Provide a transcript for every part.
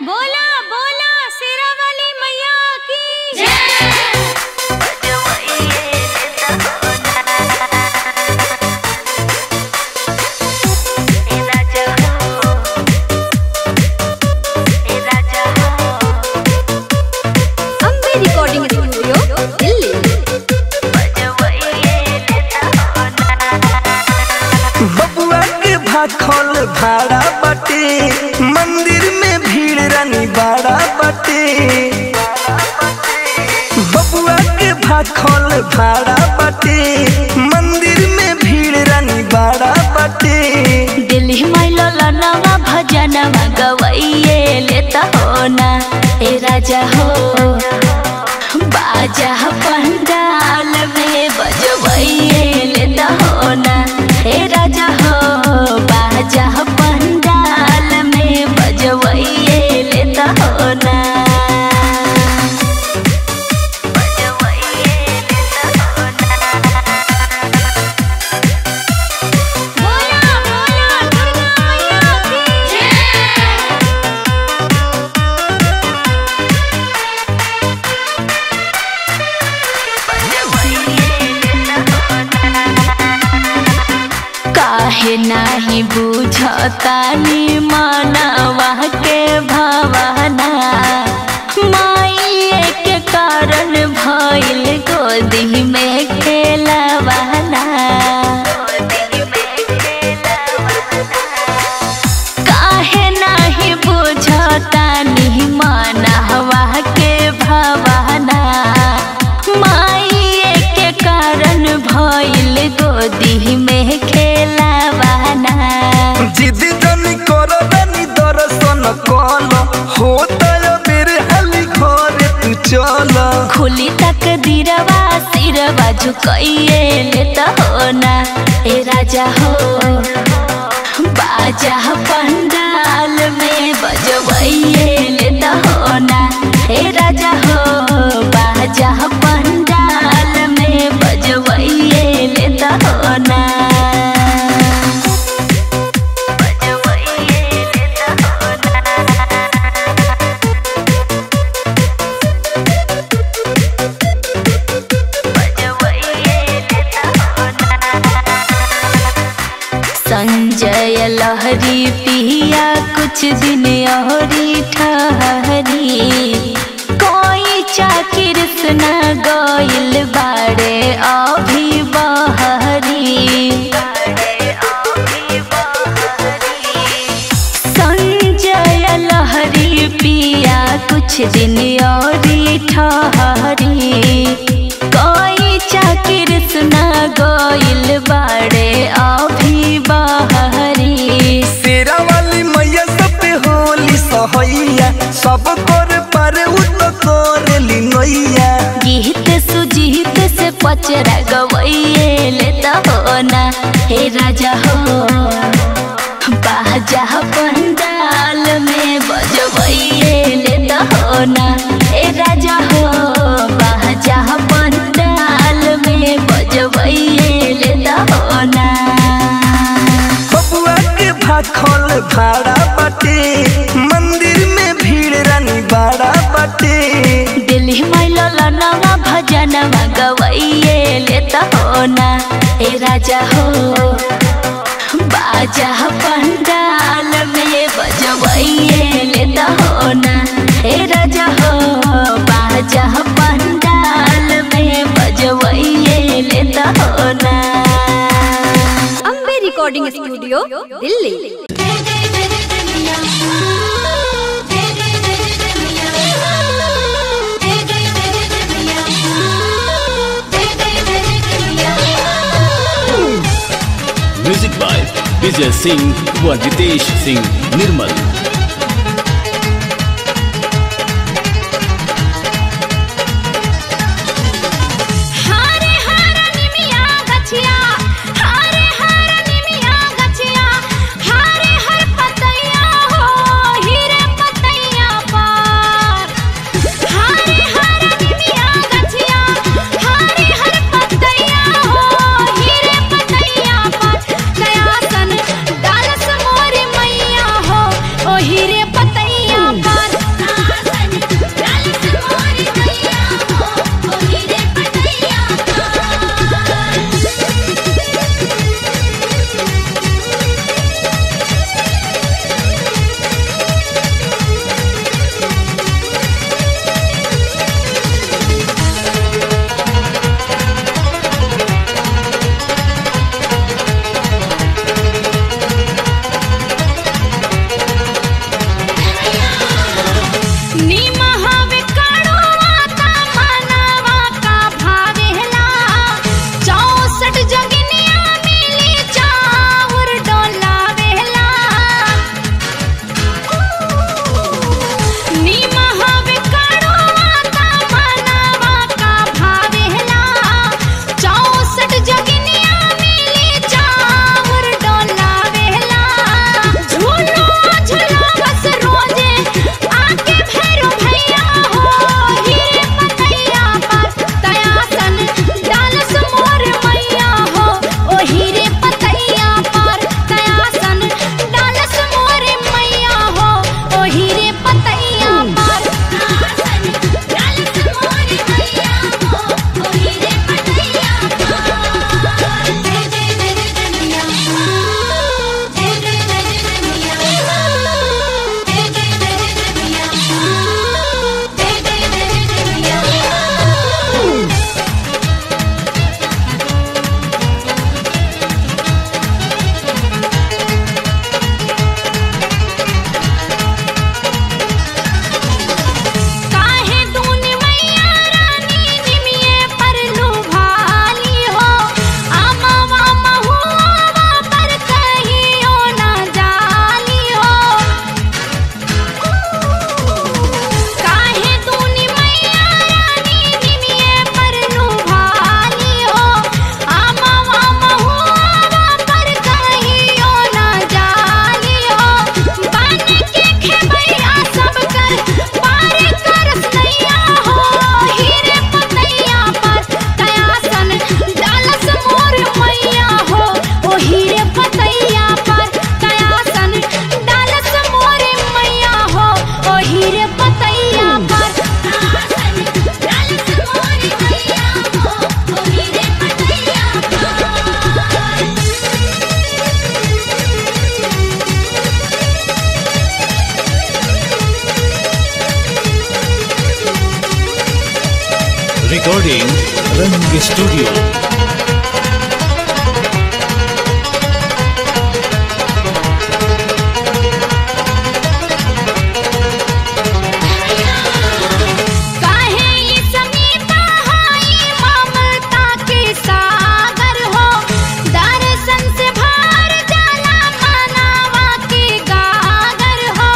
बोला बोला शेरा वाली मैया की अम्बे रिकॉर्डिंग स्टूडियो दिल्ली बबुआ के भाखल भाड़ा बाटे मंदिर में भीड़ रानी बाड़ा बाटे बबुआ के भाखल भाड़ा बाटे मंदिर में भीड़ रानी बाड़ा बाटे दिल्ली मैलो लनवा भजनवा गवैये लेता हो ना ए राजा हो बाजा पंडाल में बजवैये लेता हो ना ए राजा हो बाजा पंडाल में बजवैये लेता हो ना बोला बोला दुर्गा मैया की काहे नाही बुझतानी मानवा के भावना माइए के कारण भइल गोदी में खेलवाना काहे नाही बुझतानी मानवा के भावना माइए के कारण भइल गोदी में खेलवाना जिद जनी कर रानी दर्शन कल होता बेर हाली घरे तू चल खुली तक दिरवा सिरवा झुकइए लेता हो ना ए राजा हो बाजा पंडाल में बजवइए लेता हो ना ए राजा हो बाजा पंडाल में बजवइए लेता हो ना संजय लहरी पिया कुछ दिन औरी ठहरी कोई चाकिर सुना गइल बाड़े अभी बहरी संजय लहरी पिया कुछ दिन औरी ठहरी कोई चाकिर सुना गइल बाड़े अभी बहरी शेरा वाली मैया सब पे होली सहैया सब कर पारे उ तो करेली नैया गीत सुजीत से पचरा गवैये लेता हो ना हे राजा हो बाजा पंडाल में बजवैये लेता हो ना हे राजा हो बाजा पंडाल में बजवैये लेता हो ना बबुआ के भाखल भाड़ा बाटे मंदिर में भीड़ रानी बाड़ा बाटे दिल्ली मैलो लनवा भजनवा गवैये लेता हो ना ए राजा हो बाजा पंडाल में बजवैये लेता हो ना ए राजा हो बाजा पंडाल में बजवैये लेता हो ना Ambe recording studio Delhi music by Vijay Singh व जितेश सिंह निर्मल हारे हारा निमिया गछिया हारे हारा निमिया गछिया हारे हर पतैया हो हीरे पतैया पार हारे हारा निमिया गछिया हारे हर पतैया हो हीरे पतैया पार दयासन डालस मोर मैया हो recording Rang Studio. काहे ई समीता हाई ममता के सागर हो दर्शन से भार जाला मनावा के गागर हो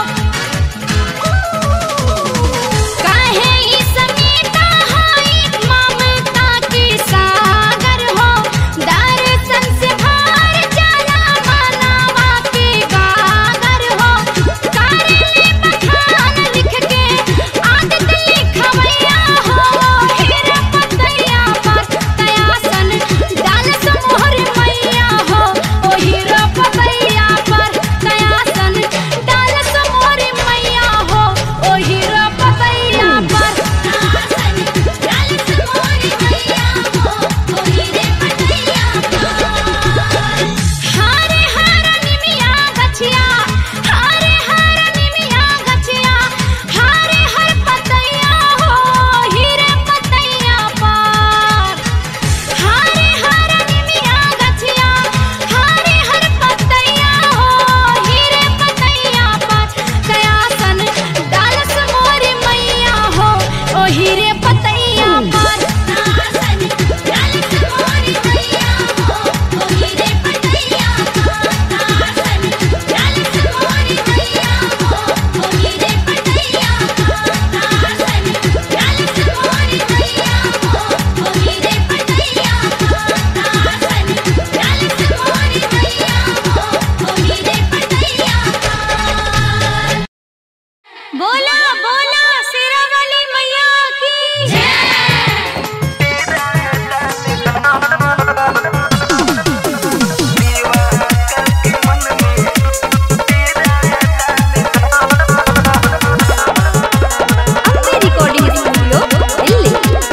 काहे ई समीता हाई ममता के सागर हो दर्शन से भार जाला मनावा के गागर हो कारे बखान लिख के आदत लिखवैया हो हीरा पतैया पर तयासन डाल समोहर मैया हो ओ हीरा पतैया पर तयासन डाल समोहर मैया हो ओ हीरा पतैया पर तयासन डाल समोहर मैया हो ओ हीरे पतैया पर हारे हारा निमिया गछिया हारे हारा निमिया गछिया हारे हर पतैया हो हीरे पतैया पर हारे हारा निमिया गछिया हारे हर पतैया हो हीरे पतैया पर कयासन डाल समोर मैया हो ओ हीरे पतैया पर कयासन डाल समोर मैया हो ओ हीरे पतैया पर कयासन डाल समोर मैया हो ओ हीरे पतैया पर कयासन डाल समोर मैया हो ओ हीरे पतैया पर कयासन डाल समोर मैया हो ओ हीरे पतैया पर बोला बोला शेरा वाली मैया की जय अम्बे रिकॉर्डिंग स्टूडियो दिल्ली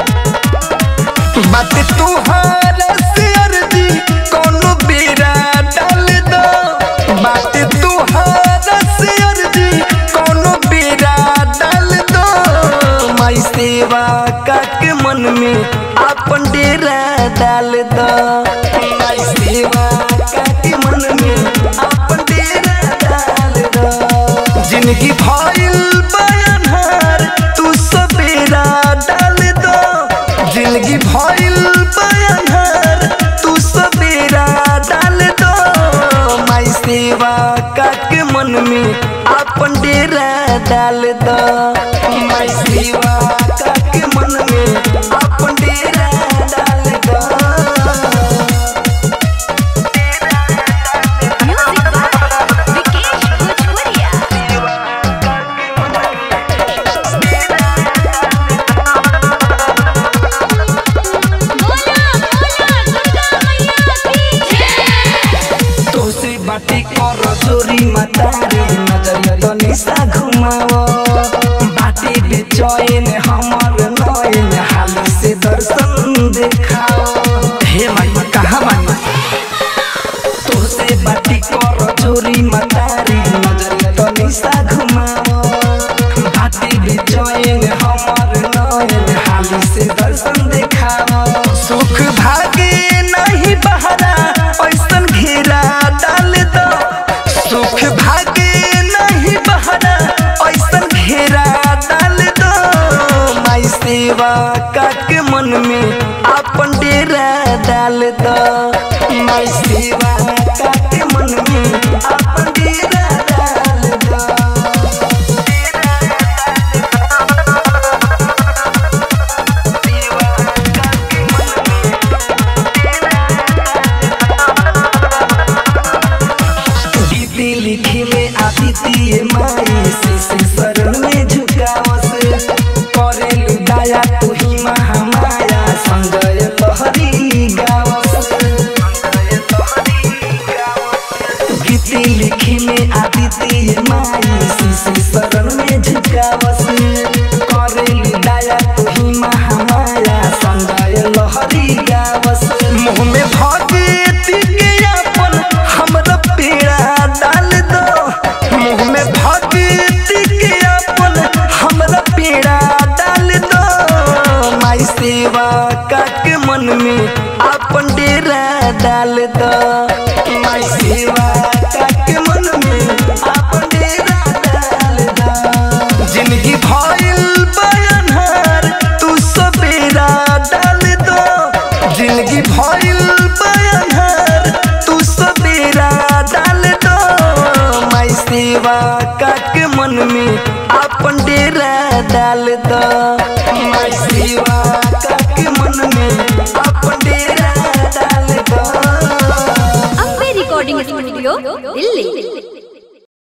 बात तुहार से अर्जी कोनो बेरा डाल दो बात तुहार से अर्जी कोनो बेरा डाल दो माई सेवा का के मन में अपन डेरा डाल दो माई सेवा का के मन में अपन डेरा डाल दो जिंदगी भइल बयानहार तू सबेरा डाल दो जिंदगी भइल बयानहार तू सबेरा डाल दो माई सेवा का के मन में अपन डेरा डाल दो माई सेवा का के मन में अपन डेरा डाल दो म्यूजिक बाय विकेश भोजपुरिया बोला बोला दुर्गा मैया की जय तोसे बाटी कर चोरी मतारे नजरिया तो निशा घुमाओ बाटी बेचैन हमर नयन हाल से दर्शन देखाओ हे माई कहाँ माई तोसे बाटी कर चोरी मतारे नजरिया तो निशा घुमाओ बाटी बेचैन हमर नयन हाल से दर्शन देखाओ सुख भागे नहीं बहरा ऐसन घेरा डाल दो सुख भागे नहीं बहरा ऐसन घेरा डाल दो माई सेवा का के मन में अपन डेरा डाल दो माई सेवा का के मन में अपन डेरा डाल दो दीदी लिखी में आती थी माई शिशु शरण में झुकावस करे दया तू ही महामाया संजय लहरी गावस गीती लिखी में आती थी माई शिशु शरण में झुकावस करे दया तू ही महामाया संजय लहरी गावस मुँह में भगती के अपन हमरा पेड़ा डाल दो मुँह में भगती के अपन हमरा पेड़ा डाल दो माई से डाल द माई सेवा के मन में आपन डेरा डाल द जिंदगी भइल बयानहार तू सवेरा डाल दो जिंदगी भइल बयानहार तू सवेरा डाल दो माई सेवा के मन में आपन डेरा डाल दो माई सेवा के मन में आपन डेरा डाल दो अम्बे रिकॉर्डिंग स्टूडियो दिल्ली